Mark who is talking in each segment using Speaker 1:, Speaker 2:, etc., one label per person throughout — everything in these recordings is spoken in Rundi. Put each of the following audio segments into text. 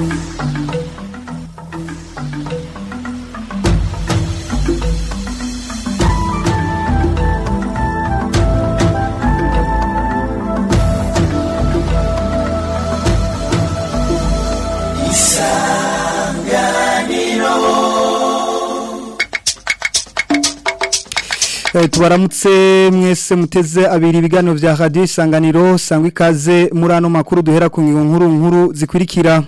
Speaker 1: Eh, tubaramutse mwese muteze abiri ibiganiro vya radio isanganiro sangwa ikaze muri ano makuru duhera ku ngingo nkuru nkuru zikurikira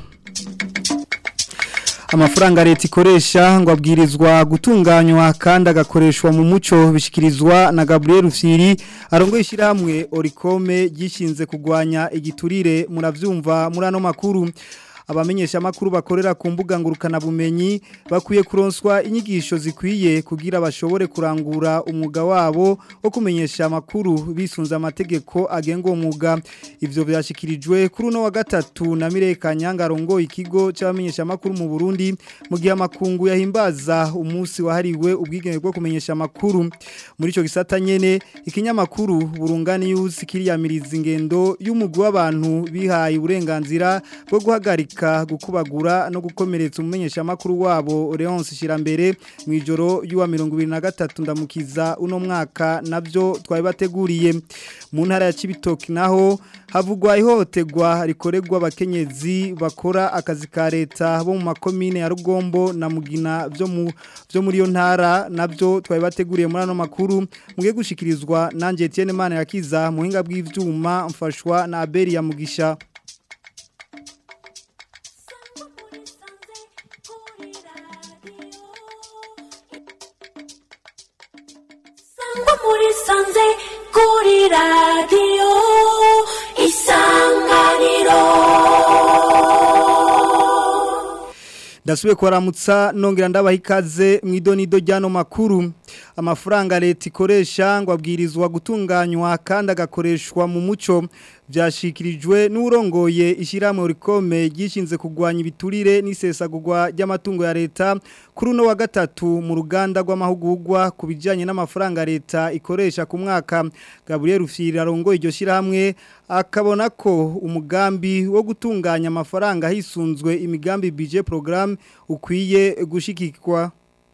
Speaker 1: amafaranga leta ikoresha ngo abwirizwa gutunganywa kandi agakoreshwa mu muco bishikirizwa na Gabriel Firi arongo ishyirahamwe Oricome gishinze kugwanya igiturire muravyumva muri ano makuru abamenyesha makuru bakorera ku mbuga ngurukana bumenyi bakwiye kuronswa inyigisho zikwiye kugira bashobore kurangura umwuga wabo wo kumenyesha makuru bisunza amategeko agenga uwo mwuga ivyo byashikirijwe kuri uno wa gatatu na Mireka Nyangarongo ikigo c'abamenyesha makuru mu Burundi mu gihe amakungu yahimbaza umunsi wahariwe ubwigenge bwo kumenyesha makuru muri ico gisata nyene ikinyamakuru burungani yusi kiriyamiriza ingendo y'umugwi w'abantu bihaye uburenganzira bwo guhagarika gukubagura no gukomeretsa umumenyesha makuru wabo Leonce Shirambere mu ijoro y'uwa 2023 ndamukiza uno mwaka navyo twabibateguriye mu ntara ya Cibitoki naho havugwa ihohoterwa rikorerwa abakenyezi bakora akazi ka leta bo mu makomine ya Rugombo na Mugina byo mu byo muri yo ntara navyo twabibateguriye muri ano makuru mugiye gushikirizwa nanje Etienne Mana yakiza muhinga bw'ivyuma mfashwa na Abeli ya Mugisha
Speaker 2: muri sanze kuri radiyo isanganiro
Speaker 1: Ndasubiye kubaramutsa nongera ndabaha ikaze mu idonido ry'ano makuru amafaranga leta ikoresha ngo abwirizwa gutunganywa kandi agakoreshwa mu muco byashikirijwe n'urongoye ishyirahamwe rikome ryishinze kurwanya ibiturire n'isesagurwa ry'amatungo ya leta kuri uno wa gatatu mu ruganda rw'amahugurwa ku bijyanye n'amafaranga leta ikoresha ku mwaka Gabriel Rufyiri arongoye iryo shyirahamwe akabona ko umugambi wo gutunganya amafaranga hisunzwe imigambi budget programme ukwiye gushikikwa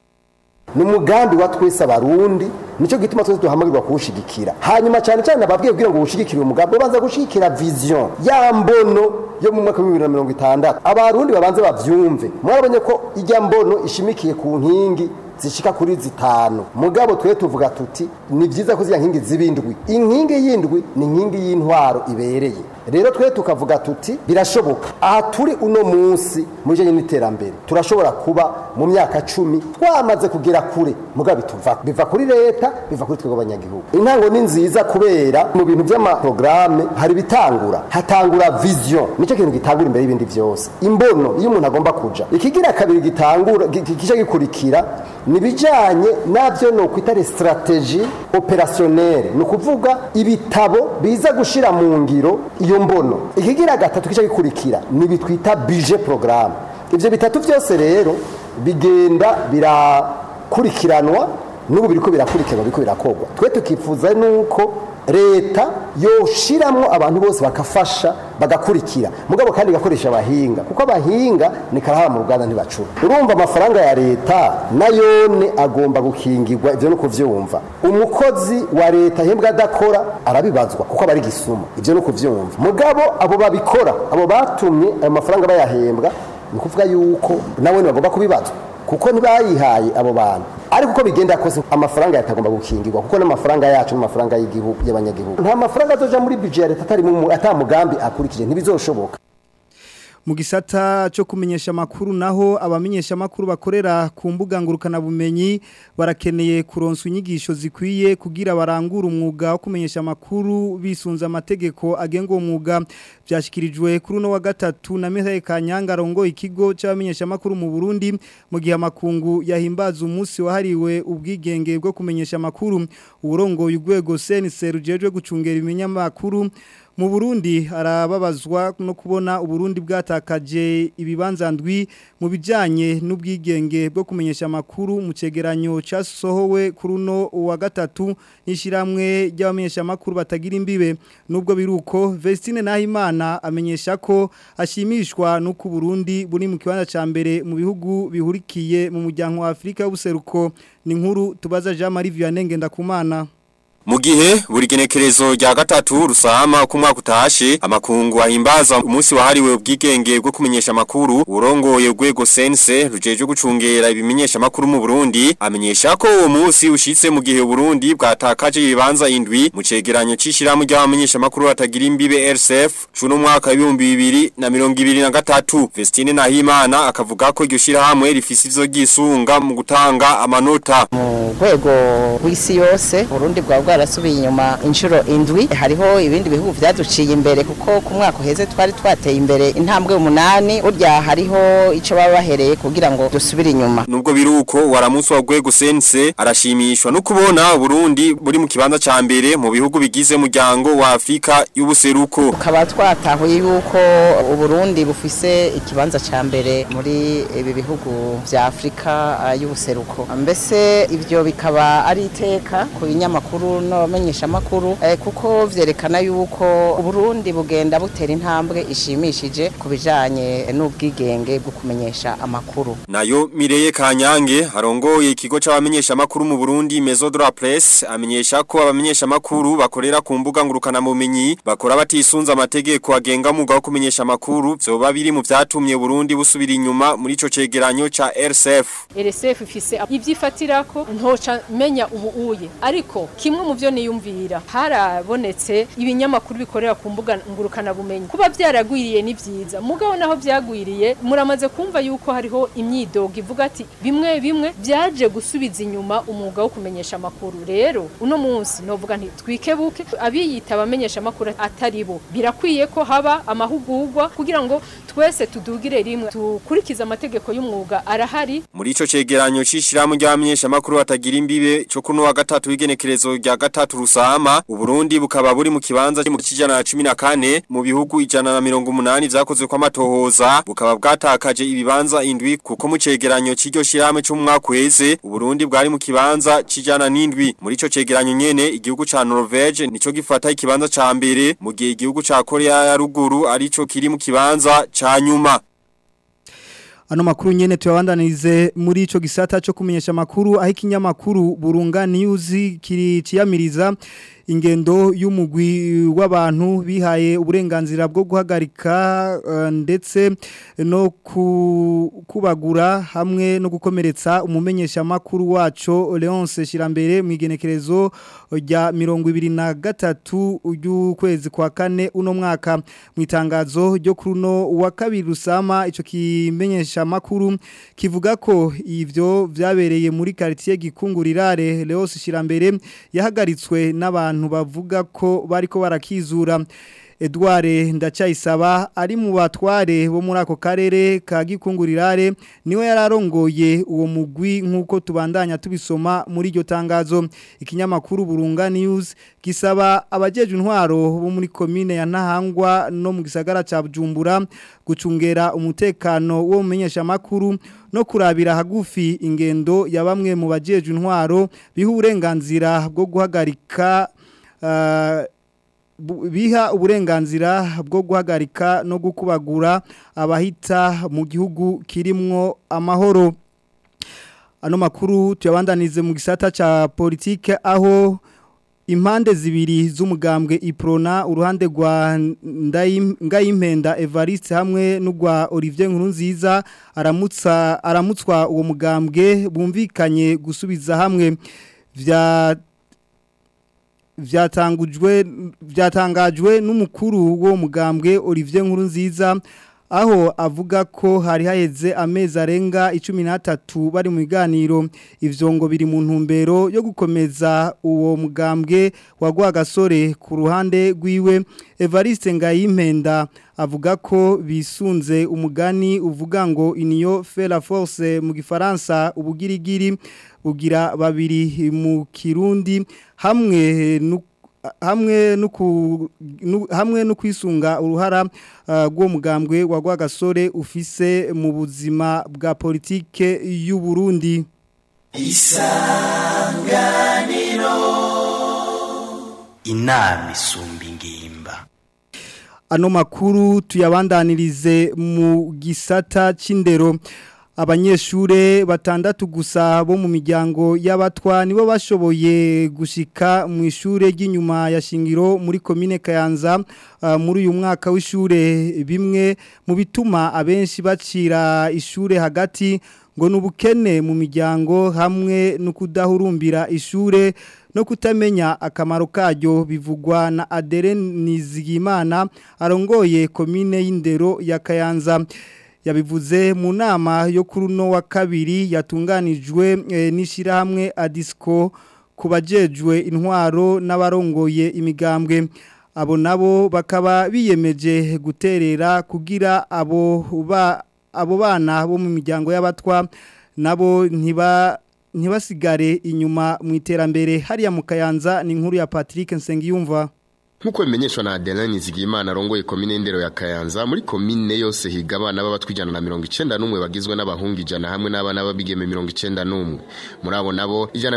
Speaker 3: ni umugambi wa twese abarundi nicyo gituma twese duhamagarwa kuwushigikira hanyuma cyane cyane ababwiye kugira ngo uwushigikire umugambi babanza gushigikira vision ya mbono yo mu mwaka wa bibiri na mirongo itandatu abarundi babanze bavyumve mwarabonye ko ijya mbono ishimikiye ku nkingi zishika kuri zitanu mugabo twe tuvuga tuti ni byiza ko ziya nkingi zibindwi inkingi yindwi ni inkingi y'intwaro ibereye rero twe tukavuga tuti birashoboka aha turi uno munsi mu bijyanye n'iterambere turashobora kuba mu myaka cumi twamaze kugera kure mugabo bituva biva kuri leta biva kuri twebwe abanyagihugu intango ni nziza kubera mu bintu by'amaporogaramu hari ibitangura hatangura vision nicyo kintu gitangura imbere y'ibindi byose imbono iyo umuntu agomba kuja ikigira kabiri gitangura gice gikurikira ni bijanye navyo no kwita strategie opérationnelle ni ukuvuga ibitabo biza gushira mu ngiro iyo mbono ikigira gatatu kica gikurikira ni bitwita budget programme ivyo bitatu byose rero bigenda birakurikiranwa n'ubu biriko birakurikiranwa biriko birakogwa twe tukifuza nuko leta yoshiramwo abantu bose bakafasha bagakurikira mugabo kandi gakoresha abahinga kuko abahinga ni karahara mu ruganda ntibacura urumva amafaranga ya leta nayone agomba gukingirwa ivyo no kuvyumva umukozi wa leta ahembwa adakora arabibazwa kuko aba ari gisuma ivyo no kuvyumva mugabo abo babikora abo batumye ayo mafaranga bayahembwa ni ukuvuga yuko nawe bagomba kubibazwa kuko ntibayihaye abo bantu ariko uko bigenda kose amafaranga yatagomba gukingirwa kuko n'amafaranga yacu n'amafaranga y'igihugu y'abanyagihugu nta mafaranga azoja muri budget ya leta atari mu atamugambi akurikije ntibizoshoboka
Speaker 1: mu gisata cyo kumenyesha makuru naho abamenyesha makuru bakorera ku mbuga ngurukana bumenyi barakeneye kuronswa inyigisho zikwiye kugira barangure umwuga wo kumenyesha makuru bisunza amategeko agenga uwo mwuga byashyikirijwe kuri uno wa gatatu na Mihaye Kanyanga rongo ikigo cy'abamenyesha makuru mu Burundi mu gihe amakungu yahimbaza umunsi wahariwe ubwigenge bwo kumenyesha makuru urongo y'ugwego CNC rujejwe gucungera ibinyamakuru mu Burundi arababazwa no kubona Uburundi bwatakaje ibibanza ndwi mu bijanye n'ubwigenge bwo kumenyesha makuru mu cegeranyo casohowe kuri uno wa gatatu n'ishiramwe ry'abamenyesha makuru batagira imbibe nubwo biruko Vestine Nahimana amenyesha ko ashimishwa nuko Burundi buri mu kibanza ca mbere mu bihugu bihurikiye mu muryango wa Afrika y'ubuseruko ni nkuru tubaza Jean Marie Vianney Ngendakumana
Speaker 4: Mu gihe buri genekerezo rya gatatu rusama ku mwaka utashe amakungu ahimbaza umunsi wahariwe ubwigenge bwo kumenyesha makuru urongoye urwego sense rujeje gucungera ibimenyesha makuru mu Burundi amenyesha ko uwo munsi ushitse mu gihe Burundi bwatakaje ibibanza indwi mu cegeranyo cishiramu ry'abamenyesha makuru batagira imbibe RCF cuno mwaka w'ibihumbi bibiri na mirongo ibiri na gatatu Vestine Nahimana akavuga ko iryo shirahamwe rifise ivyo gisunga mu gutanga amanota
Speaker 5: mu rwego rw'isi yose Burundi bwa bwarasubiye inyuma inshuro indwi hariho ibindi bihugu vyaduciye imbere kuko ku mwaka uheze twari twateye imbere intambwe umunani burya hariho ico baba bahereye kugira ngo dusubire inyuma
Speaker 4: nubwo biruko waramusi wa rwego sense arashimishwa no kubona Burundi buri mu kibanza ca mbere mu bihugu bigize umuryango wa Afrika y'ubuseruko
Speaker 5: ukaba twatahuye yuko Uburundi bufise ikibanza ca mbere muri ibi bihugu vya Afrika uh, y'ubuseruko mbese ivyo bikaba ari iteka ku binyamakuru n'abamenyesha makuru eh, kuko vyerekana yuko Burundi bugenda butera intambwe ishimishije ku bijanye n'ubwigenge bwo kumenyesha amakuru
Speaker 4: nayo Mireye Kanyange arongoye ikigo c'abamenyesha makuru mu Burundi Maison de la Presse amenyesha ko abamenyesha makuru bakorera ku mbuga ngurukana bumenyi bakora batisunza amategeko agenga muga wo kumenyesha makuru vyoba biri mu vyatumye Burundi busubira inyuma muri ico cegeranyo ca RCF
Speaker 6: RSF ifise ivyifatirako ntoca menya ubu uye ariko kimwe mu byo niyumvira harabonetse ibinyamakuru bikorera ku mbuga ngurukana bumenyi kuba byaragwiriye ni byiza mugabo naho byagwiriye muramaze kumva yuko hariho imyidogo ivuga ati bimwe bimwe byaje gusubiza inyuma umwuga wo kumenyesha amakuru rero uno munsi novuga nti twikebuke abiyita abamenyesha amakuru atari bo birakwiye ko haba amahugurwa kugira ngo twese tudugire rimwe tukurikize amategeko y'umwuga arahari
Speaker 4: muri ico cegeranyo cishiramu ry'abamenyesha makuru batagira imbibe cyo kuno wa gatatu w'igenekerezo rya gatatu rusama uburundi bukaba buri mu kibanza mu kijana na 14 mu bihugu ijana na mirongo umunani vyakozwe kwa matohoza bukaba bwatakaje ibibanza indwi kuko mu cegeranyo c'iryo shirame cyo mu mwaka uheze uburundi bwari mu kibanza cijana n'indwi muri ico cegeranyo nyene igihugu ca Norvege nico gifata ikibanza ca mbere mu gihe igihugu ca Korea ya ruguru arico kiri mu kibanza ca nyuma
Speaker 1: Ano makuru nyene tuyabandanirize muri ico gisata cyo kumenyesha makuru aho ikinyamakuru Burunga News kiri ciyamiriza ingendo y'umugwi w'abantu bihaye uburenganzira bwo guhagarika uh, ndetse no kubagura hamwe no gukomeretsa umumenyesha makuru waco Leonce Shirambere mu igenekerezo rya 2023 y'ukwezi kwa kane uno mwaka mu itangazo ryo kuruno wa kabiri rusama ico kimenyesha makuru kivuga ko ivyo vyabereye muri quartier gikungurirare Leonce Shirambere yahagaritswe n'abantu bavuga ko bariko barakizura Edouard Ndacayisaba ari mu batware bo muri ako karere ka gikungurirare niwe yararongoye uwo mugwi nkuko tubandanya tubisoma muri iryo tangazo ikinyamakuru Burunga News gisaba abajeje intwaro bo muri commune ya Ntahangwa no mu gisagara ca Bujumbura gucungera umutekano wo mumenyesha makuru no kurabira hagufi ingendo ya bamwe mu bajeje intwaro biha uburenganzira bwo guhagarika uh, biha uburenganzira bwo guhagarika no gukubagura abahita mu gihugu kirimwo amahoro ano makuru tuyabandanize mu gisata ca politike aho impande zibiri z'umugambwe iprona uruhande rwa ngayimpenda Evariste hamwe n'ugwa Olivier Nkurunziza aramutsa aramutswa uwo mugambwe bumvikanye gusubiza hamwe vya vyatangujwe vyatangajwe n'umukuru wo mugambwe Olivier Nkurunziza aho avuga ko hari haheze amezi arenga 13 bari mu biganiro ivyo ngo biri mu ntumbero yo gukomeza uwo mugambwe wagwa gasore ku ruhande rwiwe Evariste Ngayimpenda avuga ko bisunze umugani uvuga ngo iniyo fait la force mu gifaransa ubugirigiri bugira babiri mu kirundi hamwe hamwe no ku- nu- hamwe no kwisunga uruhara uh, rw'uwo mugambwe wa Rwagasore ufise mu buzima bwa politike y'u Burundi
Speaker 7: inama isumba ingimba
Speaker 1: ano makuru tuyabandanirize mu gisata c'indero abanyeshure batandatu gusa bo mu miryango y'abatwa nibo bashoboye gushika mu ishure ry'inyuma ya shingiro muri komine Kayanza uh, muri uyu mwaka w'ishure bimwe mu bituma abenshi bacira ishure hagati ngo nubukene mu miryango hamwe no kudahurumbira ishure no kutamenya akamaro karyo bivugwa na Adere Nizigimana arongoye komine y'indero ya Kayanza yabivuze mu nama yo kuri uno wa kabiri yatunganijwe e, n'ishirahamwe Adisco kubajejwe intwaro n'abarongoye imigambwe abo nabo bakaba biyemeje guterera kugira abo ba abo bana bo mu miryango y'abatwa nabo ntiba ntibasigare inyuma mu iterambere hariya mu kayanza ni inkuru ya Patrick Nsengiyumva
Speaker 8: Nkuko bimenyeshwa na Adeline Nizigimana arongoye komine ndero ya Kayanza muri komine yose higa abana b'abatwijana na 91 bagizwe n'abahungu ijana hamwe n'abana b'abigeme 91 muri abo nabo ijana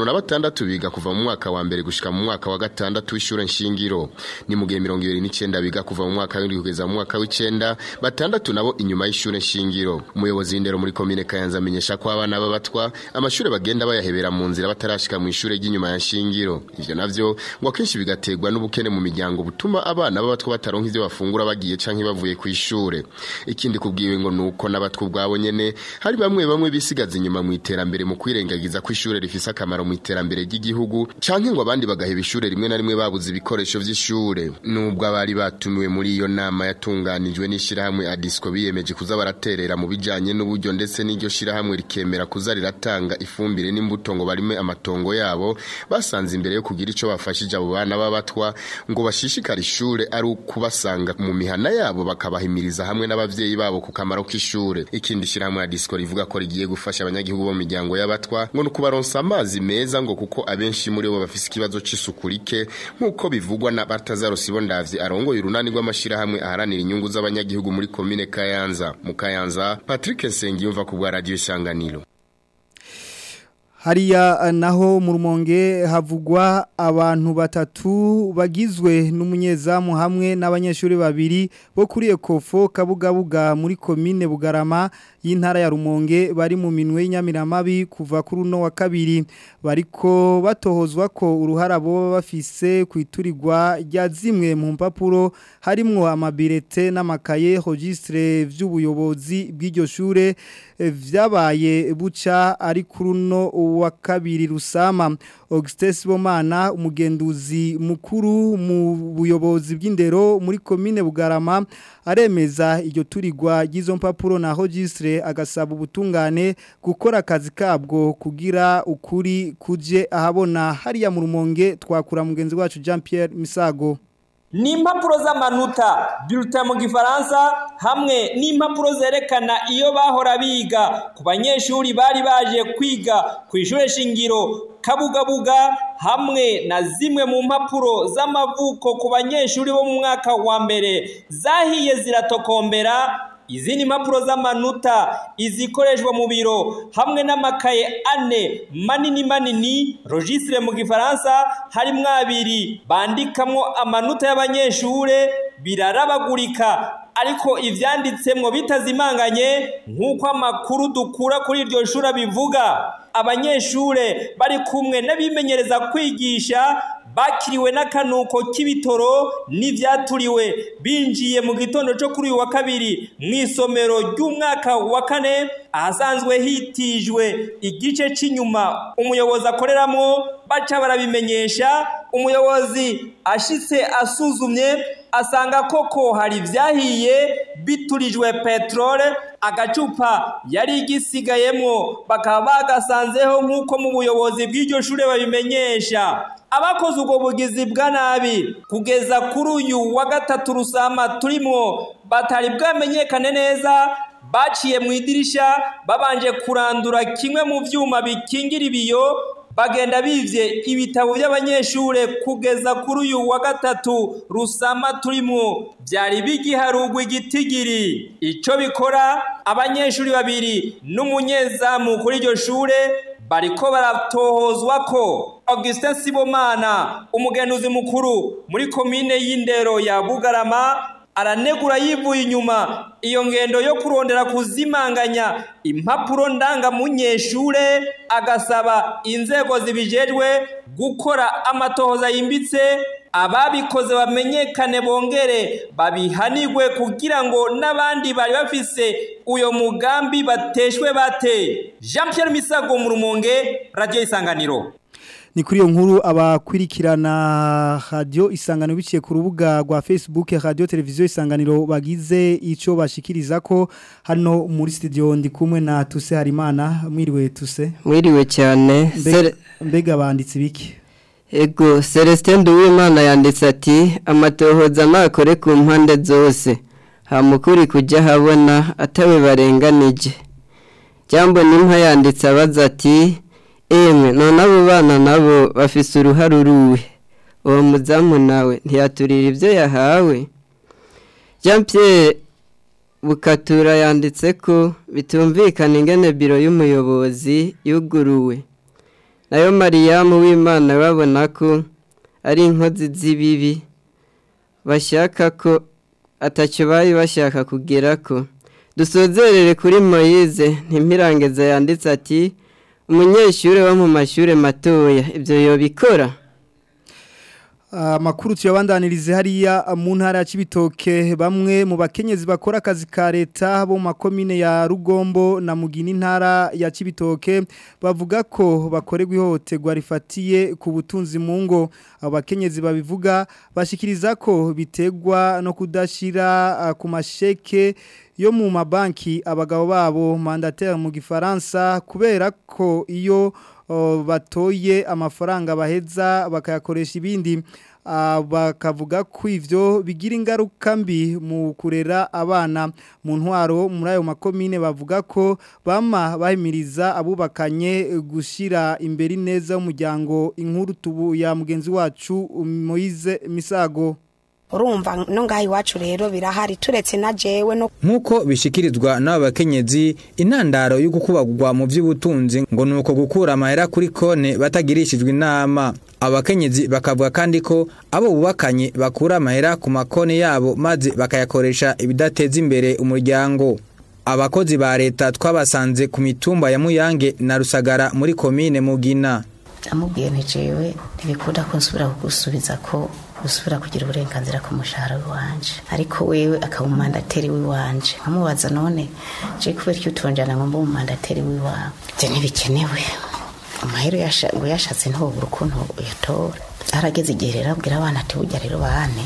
Speaker 8: 56 biga kuva mu mwaka wa mbere gushika mu mwaka wa gatandatu w'ishure nshingiro ni mu gihe 29 biga kuva mu mwaka w'indwi kugeza mu mwaka w'icenda batandatu nabo inyuma y'ishure nshingiro umuyobozi w'indero muri komine Kayanza amenyesha ko abana b'abatwa amashure bagenda bayahebera mu nzira batarashika mu ishure ry'inyuma ya nshingiro ivyo navyo ngo akenshi bigaterwa n'ubukene mu miryango butuma abana b'abatwa bataronka ivyo bafungura bagiye canke bavuye ku ishure ikindi kubwiwe ngo nuko n'abatwa ubwabo nyene hari bamwe bamwe bisigaza inyuma mu iterambere mu kwirengagiza ko ishure rifise akamaro mu iterambere ry'igihugu canke ngo abandi bagaheba ishure rimwe na rimwe babuze ibikoresho vy'ishure nubwo abari batumiwe muri iyo nama yatunganijwe n'ishirahamwe Adisco biyemeje kuza baraterera mu bijanye n'uburyo ndetse n'iryo shirahamwe rikemera kuza riratanga ifumbire n'imbuto ngo barime amatongo yabo basanze imbere yo kugira ico bafashije abo bana b'abatwa ngo bashishikare ishure ari ukubasanga mu mihana yabo bakabahimiriza hamwe n'abavyeyi babo ku kamaro k'ishure ikindi shirahamwe ya disco rivuga ko rigiye gufasha abanyagihugu bo mu miryango y'abatwa ngo nukubaronsa amazi meza ngo kuko abenshi muri bo bafise ikibazo c'isuku rike nk'uko bivugwa na Bartazaro Sibondavye arongoye urunani rw'amashirahamwe aharanira inyungu z'abanyagihugu muri komine Kayanza mu Kayanza Patrick Nsengiyumva ku bwa radio Isanganiro
Speaker 1: Hariya naho mu rumonge havugwa abantu batatu bagizwe n'umunyezamu hamwe n'abanyeshuri babiri bo kuri Ekofo Kabugabuga muri komine Bugarama y'intara ya Rumonge bari mu minwe y'inyamiramabi kuva kuri uno wa kabiri bariko batohozwa ko uruhara bo bafise kwiturirwa rya zimwe mu mpapuro harimwo amabirete n'amakaye registre vy'ubuyobozi bw'iryo shure eh, vyabaye buca ari kuri uno wa kabiri rusama Augustin Sibomana umugenduzi mukuru mu buyobozi bw'indero muri komine Bugarama aremeza iryo turigwa ry'izo mpapuro na registre agasaba ubutungane gukora akazi kabwo kugira ukuri kuje ahabona hariya mu rumonge twakura mugenzi wacu Jean Pierre Misago
Speaker 9: ni impapuro z'amanota bulletin mu gifaransa hamwe n'impapuro zerekana iyo bahora biga ku banyeshuri bari baje kwiga ku ishure shingiro kabugabuga hamwe na zimwe mu mpapuro z'amavuko ku banyeshuri bo mu mwaka wa mbere zahiye ziratokombera izindi mpapuro z'amanota izikoreshwa mu biro hamwe n'amakaye ane manini manini registre mu gifaransa harimwo abiri bandikamwo amanota y'abanyeshure birarabagurika ariko ivyanditsemwo bitazimanganye nk'uko amakuru dukura kuri iryo shuri bivuga abanyeshure bari kumwe n'abimenyereza kwigisha bakiriwe n'akanuko k'ibitoro n'ivyaturiwe binjiye mu gitondo cyo kuri uyu wa kabiri mu isomero ry'umwaka wa kane ahasanzwe hitijwe igice cy'inyuma umuyobozi akoreramo baca barabimenyesha umuyobozi ashitse asuzumye asanga koko hari ibyahiye biturijwe peteroli agacupa yari igisigayemwo bakaba bagasanzeho nk'uko mu buyobozi bw'iryo shuri babimenyesha abakoze ubwo bugizi bwa nabi kugeza kuri uyu wa gatatu rusama turimwo batari bwamenyekane neza baciye mu idirisha babanje kurandura kimwe mu byuma bikingira ibiyo bagenda bivye ibitabo by'abanyeshure kugeza kuri uyu wa gatatu rusama turimwo byari bigiharugwa igitigiri ico bikora abanyeshuri babiri n'umunyezamu kuri iryo shure bariko baratohozwa ko Augustin Sibomana umugenuzi mukuru muri komine y'indero ya Bugarama aranegura yivuye inyuma iyo ngendo yo kurondera kuzimanganya impapuro ndangamunyeshure agasaba inzego zibijejwe gukora amatohoza yimbitse ababikoze bamenyekane bongere babihanigwe kugira ngo n'abandi bari bafise uyo mugambi bateshwe bate Jean Pierre Misago mu rumonge radio isanganiro
Speaker 1: ni kuri iyo nkuru abakurikirana radio isangano biciye ku rubuga rwa Facebook radio televiziyo isanganiro bagize ico bashikiriza ko hano muri studio ndi kumwe na Tuse Harimana mwiriwe Tuse
Speaker 10: mwiriwe cyane
Speaker 1: mbega banditse biki
Speaker 10: Ego Celestin Duwimana yanditse ati amatohoza nakore ku mpande zose hamukuri kujya habona atawe barenganije Jambo nimpa yanditse abaza ati Emwe none abo bana nabo bafise uruhare uruhe uwo muzamu nawe ntiyaturira ibyo yahawe Jean Pierre bukatura yanditse ko bitumvikana ingene biro y'umuyobozi yuguruwe nayo mariyamu w'imana babona ko ari inkozi z'ibibi bashaka ko atacyo bari bashaka kugera ko dusozerere kuri moyize ntimpirangeze yanditse ati umunyeshuri wo mu mashuri matoya ibyo yobikora
Speaker 1: amakuru tuyabandanirize hariya mu ntara ya Cibitoke bamwe mu bakenyezi bakora akazi ka leta bo mu makomine ya Rugombo na Mugini ntara ya Cibitoke bavuga ko bakorerwa ihohoterwa rifatiye ku butunzi mu ngo abo bakenyezi babivuga bashikiriza ko bitegwa no kudashira ku masheke yo mu mabanki abagabo babo mandataire mu gifaransa kubera ko iyo batoye amafaranga baheza bakayakoresha ibindi bakavuga ko ivyo bigira ingaruka mbi mu kurera abana mu ntwaro muri ayo makomine bavuga ko bama bahimiriza abubakanye gushira imbere neza y'umuryango inkuru tubu ya mugenzi wacu Moise Misago
Speaker 11: urumva no ngaha iwacu rero birahari turetse na jewe no
Speaker 12: nk'uko bishikirizwa n'aba bakenyezi intandaro yo gukubagwa mu by'ubutunzi ngo ni uko gukura amahera kuri kone batagirishijwe inama abakenyezi bakavuga kandi ko abo bubakanye bakura amahera ku makone yabo maze bakayakoresha ibidateza imbere umuryango abakozi ba leta twabasanze ku mitumba ya muyange na rusagara muri komine mugina
Speaker 13: amubwiye ntijewe ntibikunda ko nsubira kugusubiza ko usubira kugira uburenganzira ku mushahara w'iwanje ariko wewe akaba umumandateri w'iwanje nkamubaza none je kubera icyo utonjana ngo mbe umumandateri w'iwawe ibyo ntibikenewe amahero ngo yashatse ntobura ukuntu uyatora harageze igihe rero abwira abana ati burya rero bane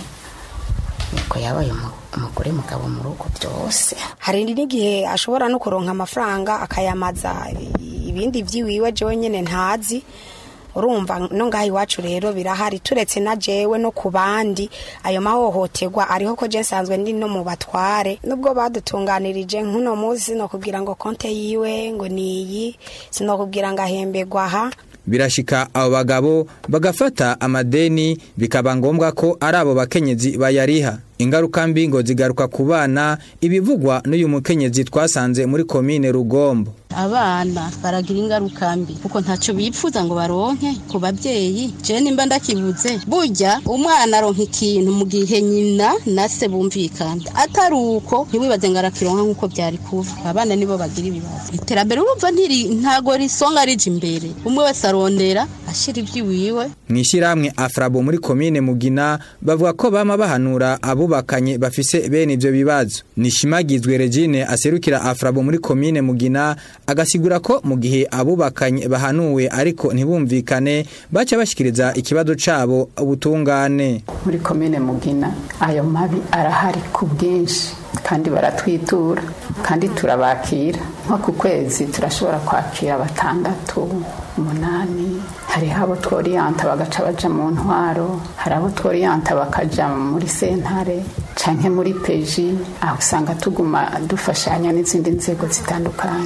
Speaker 13: nuko yabaye umugore mugabo mu rugo byose
Speaker 11: hari n'igihe ashobora no kuronka amafaranga akayamaza ibindi by'iwiwe jewe nyine ntazi urumva no ngaha iwacu rero birahari turetse na jewe no ku bandi ayo mahohoterwa ariho ko je nsanzwe ndi no mu batware nubwo badutunganirije nk'uno munsi no kugira ngo konte yiwe ngo niyi sinokubwira ngo ahemberwa aha
Speaker 12: birashika abo bagabo bagafata amadeni bikaba ngombwa ko ari abo bakenyezi bayariha ingaruka mbi ngo zigaruka ku bana ibivugwa n'uyu mukenyezi twasanze muri komine rugombo
Speaker 14: abana baragira ingaruka mbi kuko ntacyo bipfuza ngo baronke ku babyeyi je nimba ndakibuze burya umwana aronka ikintu mu gihe nyina na se bumvikana atari uko ntiwibaze ngo arakironka nk'uko byari kuva abana nibo bagira ibibazo iterambere urumva ntiri ntago risonga rije imbere umwe wese arondera ashira iby'iwiwe
Speaker 12: mu ishyirahamwe afrabo muri komine mugina bavuga ko bama bahanura abubakanye bafise bene ibyo bibazo nishimagizwe regine aserukira afrabo muri komine mugina agasigura ko mu gihe abubakanye bahanuwe ariko ntibumvikane baca bashikiriza ikibazo cabo ubutungane
Speaker 15: muri komine mugina ayo mabi arahari ku bwinshi kandi baratwitura kandi turabakira nko ku kwezi turashobora kwakira batandatu umunani hariho abo tworiyanta bagaca baja mu ntwaro hari abo tworiyanta bakaja muri sentare canke muri peji aho usanga tuguma dufashanya n'izindi nzego zitandukanye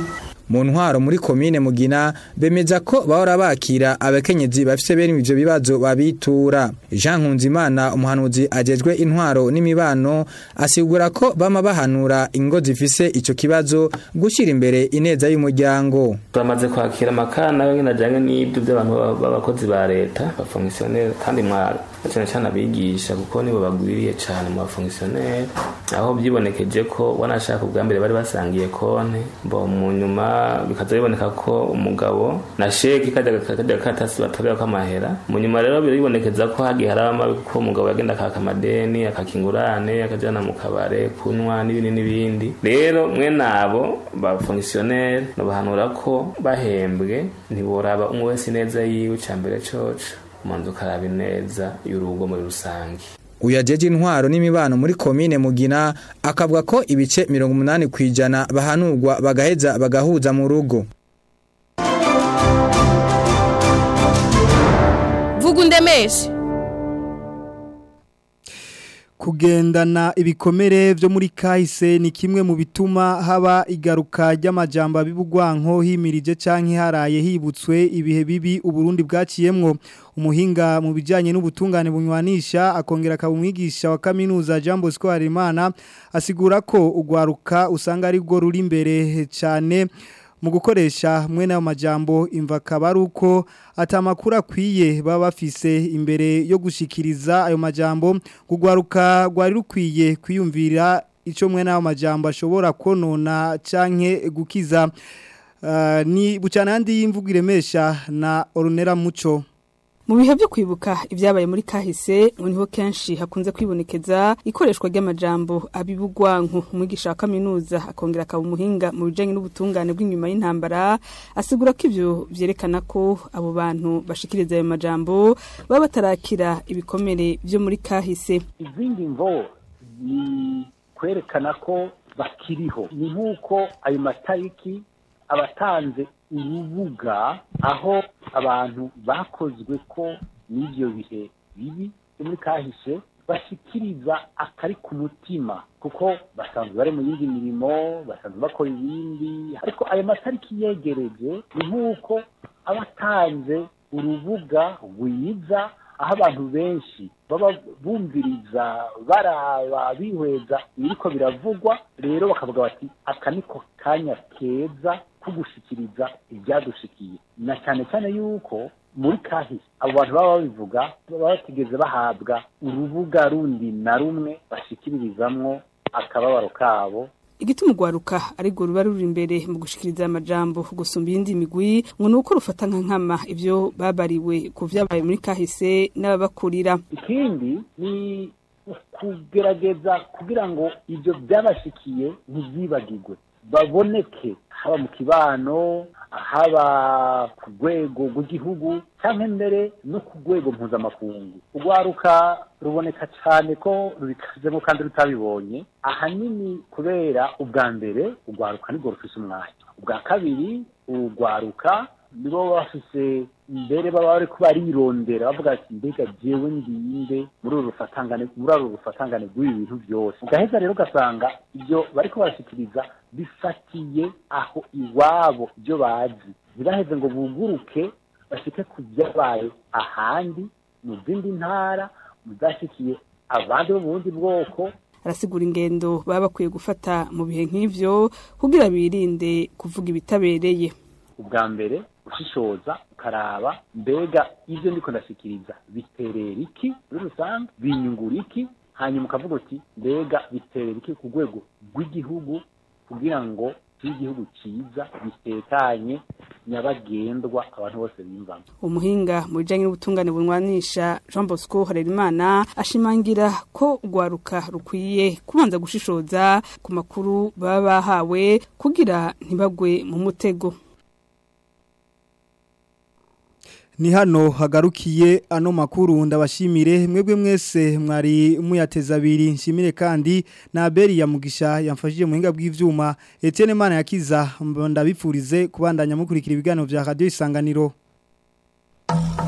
Speaker 12: mu ntwaro muri komine mugina bemeza ko bahora bakira abakenyezi bafise bene ivyo bibazo babitura Jean Nkunzimana umuhanuzi ajejwe intwaro n'imibano asigura ko bama bahanura ingo zifise ico kibazo gushira imbere ineza y'umuryango
Speaker 16: turamaze kwakira amakana yo nyine ajyanye n'ibyo by'abantu b'abakozi ba leta bafongisiyoneri kandi mwaro cyane cyane abigisha kuko nibo bagwiriye cyane mu bafongisiyoneri aho byibonekeje ko wanashaka ubwa mbere bari basangiye konti bo mu nyuma bikaza biboneka ko umugabo na sheki kajya kajya katasi batorera ko amahera mu nyuma rero biribonekeza ko hagiye harama ko umugabo yagenda akaka amadeni akakingurane akajyana mu kabare kunywa n'ibindi n'ibindi rero mwe nabo bafongisiyoneri bahanura ko bahembwe ntiboraba umwe wese neza yiwe cya mbere coco umanza ukaraba ineza y'urugo muri rusange
Speaker 12: uyajeje intwaro n'imibano muri komine mugina akavuga ko ibice mirongo umunani ku ijana bahanurwa bagaheza bagahuza mu rugo
Speaker 17: vuga undemeshe
Speaker 1: kugendana ibikomere byo muri kahise ni kimwe mu bituma haba igaruka ry'amajambo abibugwanko himirije canke haraye hibutswe ibihe bibi uburundi bwaciyemwo umuhinga mu bijanye n'ubutungane bunywanisha akongera akabumwigisha wa kaminuza Jean Bosco Harimana asigura ko ugwaruka usanga ari rwo ruri imbere cyane mu gukoresha mwene ayo majambo imva akaba ari uko atamakuru akwiye baba bafise imbere yo gushikiriza ayo majambo kugwaruka rwari rukwiye kwiyumvira icyo mwene ayo majambo ashobora konona canke gukiza ni bucana yandi y'imvugo iremesha na orunera muco
Speaker 17: mu bihe byo kwibuka ibyabaye muri kahise ngo niho kenshi hakunze kwibonekeza ikoreshwa ry'amajambo abibugwanko umwigisha wa kaminuza akongera akaba umuhinga mu bijanye n'ubutungane bw'inyuma y'intambara asigura ko ivyo vyerekana ko abo bantu bashikiriza ayo majambo baba batarakira ibikomere vyo muri kahise
Speaker 18: izindi mvo ni kwerekana ko bakiriho ni nk'uko ayo matariki abatanze urubuga aho abantu bakozwe ko n'ibyo bihe bibi byo muri kahise bashikiriza akari ku mutima kuko basanzwe bari mu yindi mirimo basanzwe bakora ibindi ariko ayo matariki yegereje ni nk'uko aba atanze urubuga rwiza aho abantu benshi baba bumviriza baraba bihweza ibiriko biravugwa rero bakavuga bati aka niko kanya keza ko gushikiriza ibyadushikiye na cyane cyane yuko muri kahise abo bantu baba babivuga baba batigeze bahabwa urubuga rundi na rumwe bashikiririzamwo akababaro kabo
Speaker 17: igituma ugwaruka ariko ruba ruri imbere mu gushikiriza amajambo gusumba iyindi migwi ngo nuko rufata nka nkama ivyo babariwe ku vyabaye muri kahise n'ababakurira
Speaker 18: ikindi ni kugerageza kugira ngo ivyo byabashikiye ntivyibagirwe baboneke haba mu kibano haba ku rwego rw'igihugu cyangwa mbere no ku rwego mpuzamakungu urwaruka ruboneka cyane ko rubikazemo kandi rutabibonye ahanini kubera ubwa mbere urwaruka nibwo rufise umwanya ubwa kabiri urwaruka nibo bafise mbere baba bari barirondera bavuga ati mbega jewe ndinde muri uru rufatangane muri uru rufatangane rw'ibi bintu byose ugaheza rero ugasanga ibyo bariko barashikiriza bifatiye aho iwabo ibyo bazi ntibaheze ngo buguruke bashike ku byabaye ahandi mu zindi ntara mu zashikiye abandi bo mu bundi bwoko
Speaker 17: arasigura ingendo baba bakwiye gufata mu bihe nk'ivyo kugira birinde kuvuga ibitabereye
Speaker 18: ubwa mbere ushishoza ukaraba mbega ibyo ndiko ndashikiriza biterera iki muri rusange binyungura iki hanyuma ukavuga uti mbega biterera iki ku rwego rw'igihugu kugira ngo igihugu cyiza gitekanye nyabagendwa abantu bose bimvamo
Speaker 17: umuhinga mu bijanye n'ubutungane bunwanisha Jean Bosco Harerimana ashimangira ko urwaruka rukwiye kubanza gushishoza ku makuru baba bahawe kugira ntibagwe mu mutego
Speaker 1: Ni hano hagarukiye ano makuru ndabashimire mwebwe mwese mwari muyateza abiri nshimire kandi na Abeli ya Mugisha yamfashije mu hinga bw'ivyuma Etienne Mana yakiza ndabipfurize kubandanya mukurikira ibiganiro vya Radio Isanganiro